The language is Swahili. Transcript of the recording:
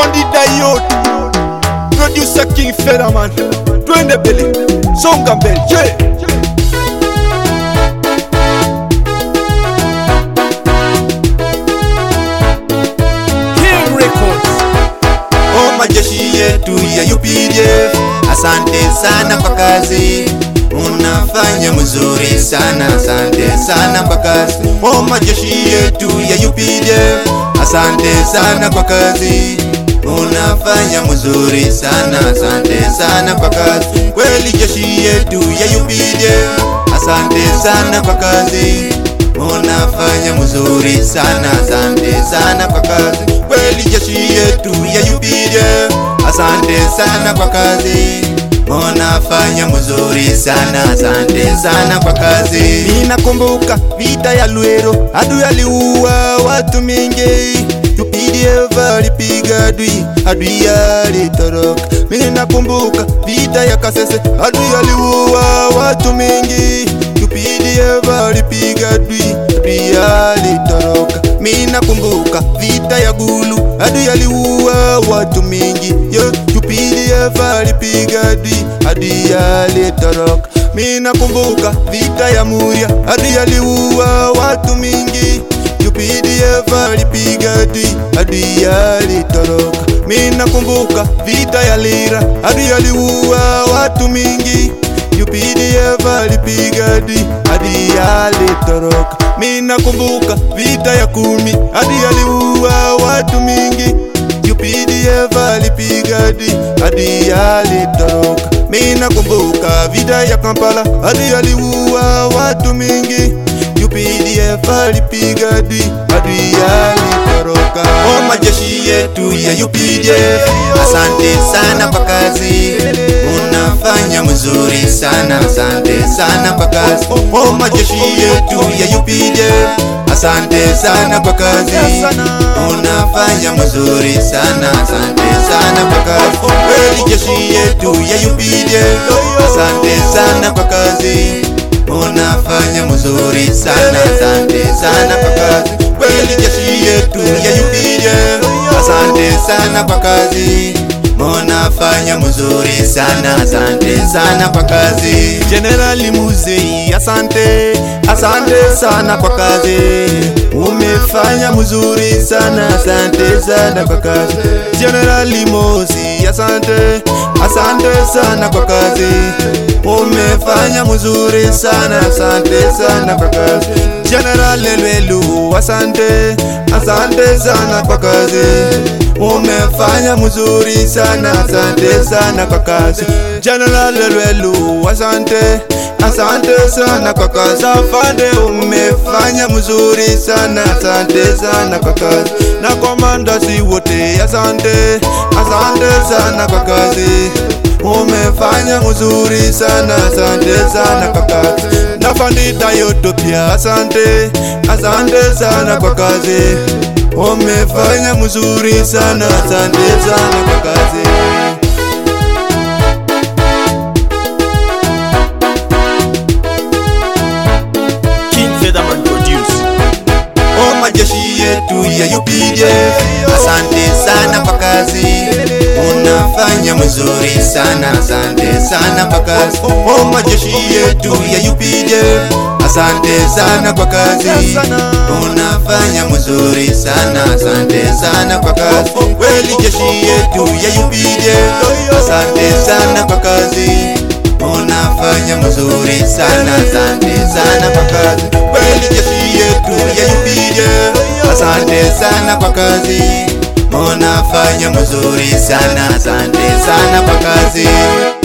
Afandi Dayot Producer King Federman Twende mbele Songa mbele yeah. King Records. O majeshi yetu ya UPDF, asante sana kwa kazi unafanya mzuri sana, asante sana kwa kazi. O majeshi yetu ya UPDF, asante sana kwa kazi unafanya mzuri sana, asante sana kwa kazi. Kweli jeshi yetu ya UPDF, asante sana kwa kazi unafanya mzuri sana, asante sana kwa kazi. Kweli jeshi yetu ya UPDF, asante sana kwa kazi unafanya mzuri sana, asante sana kwa kazi. Ninakumbuka vita ya Lwero, adui aliua watu mingi UPDF alipiga adui, adui alitoroka. Mimi nakumbuka vita ya Kasese, adui aliua watu mingi UPDF alipiga adui, adui alitoroka. Mimi nakumbuka vita ya Gulu, adui aliua watu mingi yo UPDF alipiga adui, adui alitoroka. Mimi nakumbuka vita ya Muria, adui aliua watu mingi UPDF alipiga adui, adui alitoroka. Mimi nakumbuka vita ya Lira, adui aliua watu mingi UPDF alipiga adui, adui alitoroka. Mimi nakumbuka vita ya kumi, adui aliua watu mingi UPDF alipiga adui, adui alitoroka. Mimi nakumbuka vita ya Kampala, adui aliua watu mingi UPDF alipiga adui, adui alitoroka. O majeshi yetu ya UPDF, asante sana kwa kazi unafanya mzuri sana, asante sana kwa kazi. O majeshi yetu ya UPDF, asante sana kwa kazi unafanya mzuri sana, asante sana kwa kazi. Kweli jeshi yetu ya UPDF, asante sana kwa kazi unafanya mzuri sana, asante sana kwa kazi. Kweli jeshi yetu ya UPDF, asante sana kwa kazi unafanya mzuri sana, asante sana kwa kazi. Generali Muzei, asante, asante sana kwa kazi, umefanya mzuri sana, asante sana kwa kazi. Generali Mosi, asante, asante sana kwa kazi, umefanya mzuri sana, asante sana kwa kazi. General Lwelu, asante, asante sana kwa kazi, umefanya mzuri sana, asante sana kwa kazi. General Lwelu, asante, asante sana kwa kazi. Afande, umefanya mzuri sana, asante sana kwa kazi. Na komandasi wote, asante, asante sana kwa kazi umefanya mzuri sana, asante sana kwa kazi. Na Fandita yoto pia asante, asante sana kwa kazi, umefanya mzuri sana, asante sana kwa kazi. King Featherman Produce. O majeshi yetu ya UPDF, asante sana kwa kazi unafanya mzuri sana, asante sana kwa kazi. O majeshi yetu ya UPDF, asante sana kwa kazi unafanya mzuri sana, asante sana kwa kazi. Kweli jeshi yetu ya UPDF, asante sana kwa kazi unafanya mzuri sana, asante sana kwa kazi. Kweli jeshi yetu ya UPDF, asante sana kwa kazi, unafanya mzuri sana, asante sana kwa kazi.